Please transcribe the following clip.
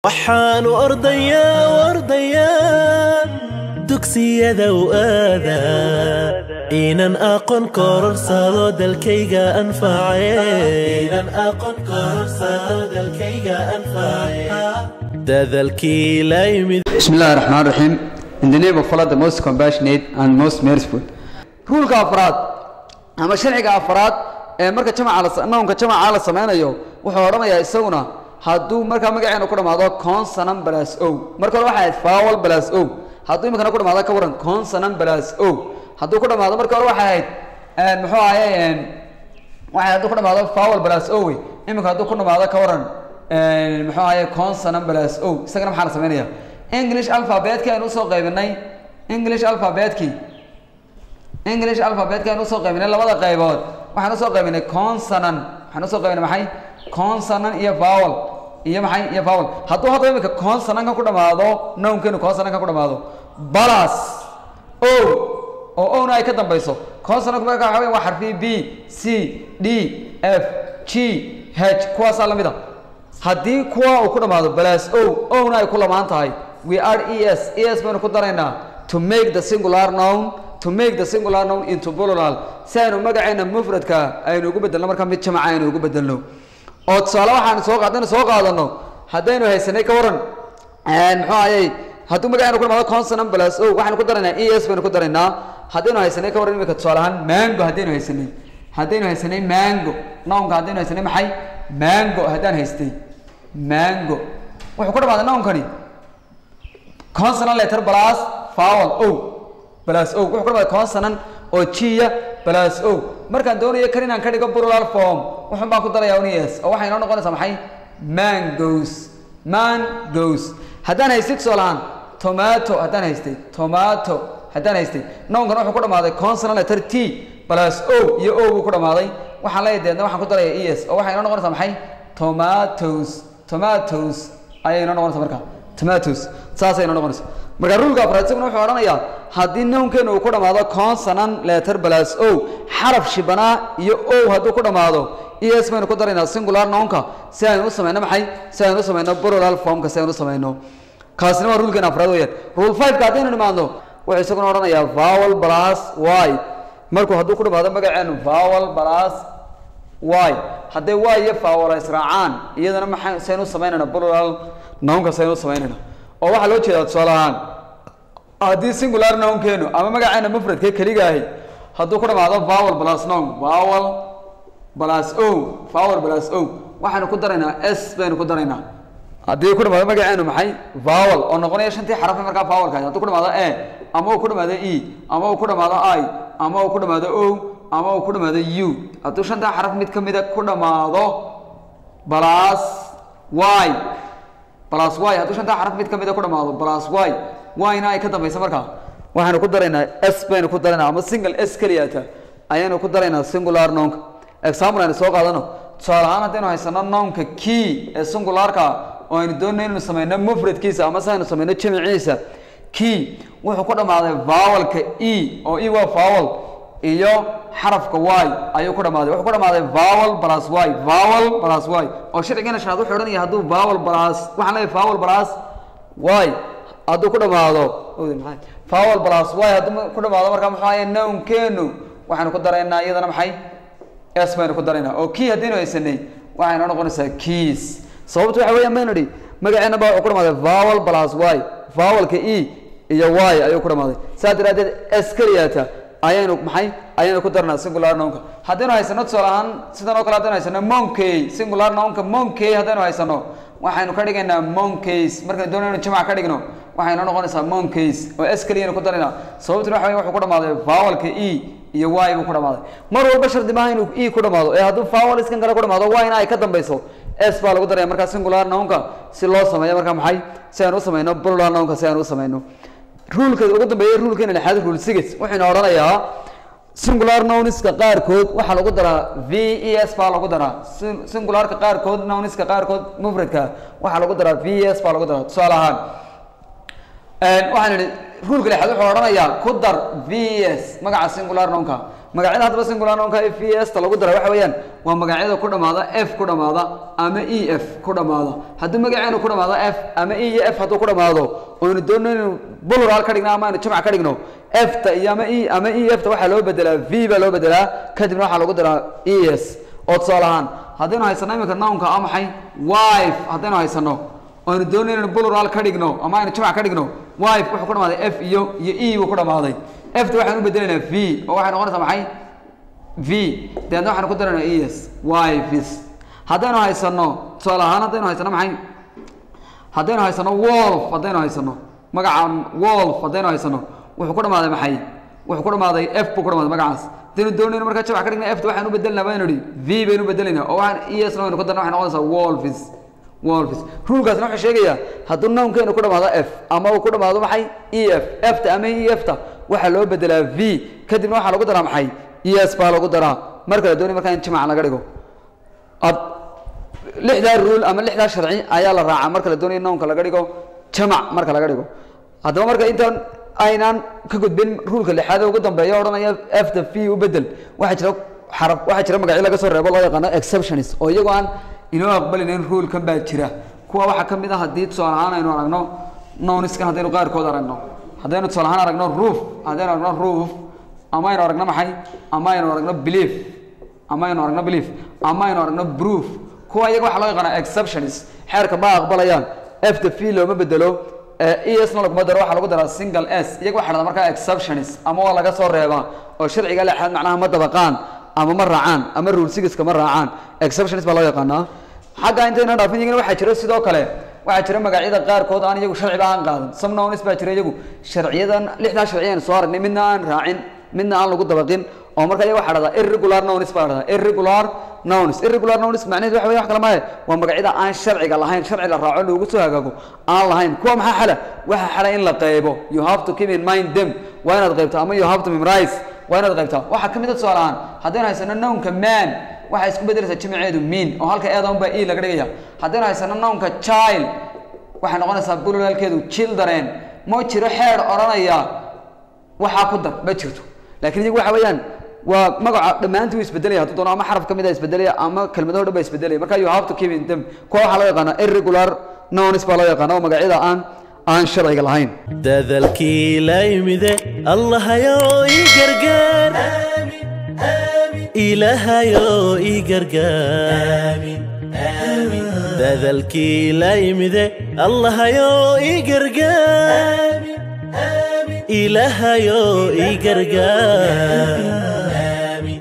waxaanu ordayaa ordayaa dugsiyada u aadaa inan aqoon kororsado dalkayga anface dadalkii la yimid بسم الله الرحمن الرحيم In the name of Allah the most compassionate and most merciful ruulka afraad ama sharciga afraad ee marka jamaca noonka jamaca la sameynayo wuxuu odhanayaa isaguna hadduu markaa magaceena ku dhamaado consonant plus o marka hore waxay ahayd vowel plus o hadduu imikana ku dhamaado ka waran consonant plus o hadduu ku dhamaado marka hore waxay ahayd muxuu ahaye waxay hadduu ku dhamaado vowel plus o wey imika hadduu ku dhamaado ka waran muxuu ahaye consonant plus o isagana maxaa la sameynaya english alphabetkii aynu usoo qaybinay english alphabetkii english alphabetka aynu usoo qaybinay labada qaybood waxaan usoo qaybinay consonant waxaan usoo qaybinay maxay consonant iyo vowel iyo maxay iyo vowel hadduu hadda imika consonantka ku dhamaado nownkeenu consonantka ku dhamaado balas o oo ona ay ka dambayso consonantku marka waxa weya waa xarfi b c d f g h kuwaasaa lamid a haddii kuwa uu ku dhamaado balas o ona ay ku lamaan tahay we are es es baynu ku daraynaa to make the singular noun to make the singular noun into plural si aynu magaceena mufradka aynu ugu bedelno marka mid jamaca aynu ugu bedelno oo tusaale waxaanu soo haddaynu soo qaadano haddaynu haysanay ka waran muxuu ayay hadduu magaceena ku dhamaado consonant plus o waxaynu ku daraynaa es baynu ku daraynaa haddaynu haysanay ka waran imika tusaale ahaan mango haddaynu haysanay haddaynu haysanay mango nounka haddaynu haysanay maxay mango haddaan haystay mango wuxuu ku dhamaaday nounkani consonant letter plus vowel o plus o wuxuu ku dhamaaday consonant oo jiya plus o markaan doonayo kan inaan ka dhigo plural form wuxun baan ku darayaa unis oo waxay inoo noqonaysaa maxay mangos mangos haddaan haystay tusaalahaan tomato haddaan haystay tomato haddaan haystay nounkan wuxuu ku dhamaaday consonant letter t plus o iyo o buu ku dhamaaday waxaan leeyahay deedna waxaan ku darayaa es oo waxay inoo noqonaysaa maxay tomatoes tomatoes ayay inoo noqonaysaa marka tomatoes saasay inoo noqonaysaa marka rulka afraad isaguna wuxuu odhanayaa haddii nownkeena uu ku dhamaado consonant letter plus o xaraf shibanaa iyo o hadduu ku dhamaado es baynu ku daraynaa singular nounka si aynu u sameyno maxay si aynu u sameyno plural formka si aynu u sameyno kaasina waa rulkeena afraad weeyaan rule fiveka haddaynu nimaadno wuxuu isaguna odhanayaa vowel plus y markuu hadduu ku dhamaado magaceenu vowel plus y hadday y iyo vowel israacaan iyadana maxay saynu u sameynayna plural nounka saynu u sameynayna oo waxaa loo jeedaa tusaale ahaan haddii singular nounkeenu ama magaceena mufradka keliga ahi hadduu ku dhamaado vowel plus noun vowel plus o vowel plus o waxaynu ku daraynaa s baynu ku daraynaa haddii ku dhamaado magaceenu maxay vowel oo noqonaya shantii xarafe markaa vowelka hadduu ku dhamaado e ama uu ku dhamaado e ama uu ku dhamaado i ama uu ku dhamaado o ama uu ku dhamaado u hadduu shantaa xaraf mid kamida ku dhamaado plus y plus y hadduu shantaa xaraf mid kamida ku dhamaado plus y y-na ay ka dambaysa markaa waxaynu ku daraynaa s baynu ku daraynaa ama single s keliyata ayaynu ku daraynaa singular nounka example aynu soo qaadano tusaale ahaan haddaynu haysano nounka key ee singularka oo aynu doonayno inaynu sameyno mufradkiisa ama si aynu sameyno jamiciisa key wuxuu ku dhamaaday vowelka e oo e waa vowel iyo xarafka y ayuu ku dhamaaday wuxuu ku dhamaaday vowel plus y vowel plus y oo sharcigeena shanaad wuxuu odhanaya hadduu vowel plus waxaan leeyahay vowel plus y hadduu ku dhamaado vowel plus y hadduu ku dhamaado markaa muxuu ahaye nownkeenu waxaynu ku daraynaa iyadana maxay s baynu ku daraynaa oo key haddaynu haysanay waxay noo noqonaysaa keys sababtu waxa weeyaan baynu idhi magaceena baa wuxuu ku dhamaaday vowel plus y vowelka e iyo y ayuu ku dhamaaday saas daraadeed s keliyata ayaynu maxay ayaynu ku darnaa singular nounka haddaynu haysano tusaale ahaan sidan oo kale haddaynu haysano monkey singular nounka monkey haddaynu haysano waxaynu ka dhigaynaa monkeys markaynu doonayno jamac ka dhigno waxay noo noqonaysaa monkeys oo s keliyanu ku daraynaa sababtuna waxa wey wuxuu ku dhamaaday vowelka e iyo y buu ku dhamaaday mar walba shardi maaha inuu e ku dhamaado ee hadduu vowel iskan kale ku dhamaado y-na ay ka dambayso s baa lagu daraya markaa singular nounka si loo sameeyo markaa maxay si aynu u sameyno plural nounka si aynu u sameyno ruulka ugu dambeeya ruulkeena lixaad rule six wuxuuna odhanayaa singular nouniska qaarkood waxaa lagu daraa v e s baa lagu daraa singularka qaarkood nouniska qaarkood mufradka waxaa lagu daraa v e s baa lagu daraa tusaale ahaan waxaan idhi ruulka lixaad wuxuu odhanayaa ku dar v e s magaca singular nounka magacyada haddaba singular nounka f e s ta lagu dara waxa weeyaan waa magacyada ku dhamaada f ku dhamaada ama e f ku dhamaada haddii magaceenu ku dhamaado f ama e iyo f hadduu ku dhamaado oynu doonno inaynu plural ka dhigno ama aynu jamc ka dhigno f ta iyo ama e ama e f ta waxaa loo bedelaa v baa loo bedelaa kadibna waxaa lagu daraa e s oo tusaale ahaan haddaynu haysano iminka nounka a maxay wife haddaynu haysano aynu doonno inaynu plural ka dhigno ama aynu jamc ka dhigno wife wuxuu ku dhamaaday f iyo iyo e buu ku dhamaaday f ta waxaan u bedelaynaa v oo waxay noqonaysaa maxay v deedna waxaan ku daraynaa e s wives haddaynu haysano tusaale ahaan haddaynu haysano maxay haddaynu haysano wolf haddaynu haysano magaca wolf haddaynu haysano wuxuu ku dhamaaday maxay wuxuu ku dhamaaday f buu ku dhamaaday magacaas haddaynu doonayno markaa jabac ka dhigna f ta waxaan u bedelinaa baynu idhi v baynu bedelaynaa oo waxaan e s na waynu ku darna waxay noqonaysaa wolves wolves rulkaasna wuxuu sheegayaa hadduu nownkeenu ku dhamaado f ama uu ku dhamaado maxay e f f ta ama e f ta waxaa loo bedelaa v kadibna waxaa lagu daraa maxay e s baa lagu daraa marka la doonay markaa in jamac laga dhigo ad lixdaa rule ama lixdaa sharci ayaa la raacaa marka la doonayo nownka laga dhigo jamac marka laga dhigo haddaba marka intaan aynaan ka gudbin rulka lixaad ee ugu dambeeya odhanaya f ta v u bedel waxaa jira xaraf waxaa jira magacyo laga soo reebo loo yaqaano exceptions oo iyagoo aan inoo aqbalinayn rulkan baa jira kuwa waxaa ka mid ah haddii tusaale ahaan aynu aragno nowniskan haddaynu qaarkood aragno haddaynu tusaale ahaan aragno roof haddaynu aragno roof ama aynu aragno maxay ama aynu aragno belief ama aynu aragno belief ama aynu aragno proof kuwa iyaga waxaa loo yaqaanaa exceptions xeerka ma aqbalayaan f the v looma bedelo e s na laguma daro waxaa lagu daraa single s iyaga waxa dhahdaa markaa exceptions ama waa laga soo reebaa oo sharciga lexaad macnaha ma dabaqaan ama ma raacaan ama rule sigiska ma raacaan exceptions baa loo yaqaanaa xagga intayna dhaafin iyagana waxaa jira sidoo kale waxaa jira magacyada qaarkood aan iyagu sharciba aan qaadan some nouns baa jira iyagu sharciyadan lixdaa sharci aan soo aragnay midna aan raacin midna aan lagu dabaqin oo marka iyaga waxaa dhahdaa irregular nouns baa dhahdaa irregular nouns irregular nouns macnaheedu waxa weeye wax kale maahe waa magacyada aan sharciga lahayn sharci la raaco loogu soo hagaago aan lahayn kuwa maxaa xala waxa xala in la qeybo you have to keep in mind them waa inaad qeybto ama you have to memorize waa inaad qaybtaa waxaa ka mid a tusaale ahaan haddaynu haysano nownka man waxay isku bedelaysaa jimceedu mean oo halka eedan baa e laga dhigaya haddaynu haysano nownka child waxay noqonaysaa bulolaalkeedu children ma jiro xeer odhanaya waxaa ku dar ma jirto laakiin iyagu waxa weeyaan waa magaca dhammaantii wuu isbedelaya hadduu doono ama xaraf ka mid a isbedelaya ama kelmadaho dhan ba isbedelaya marka you have to keep in them kuwa waxaa loo yaqaana irregular nouns baa loo yaqaana oo magacyada aan aan sharciga lahayn dadalkii la yimide allahayo ii gargaar ilaahayo ii gargaar dadalkii la yimide allahayo ii gargaar ilaahayo ii gargaar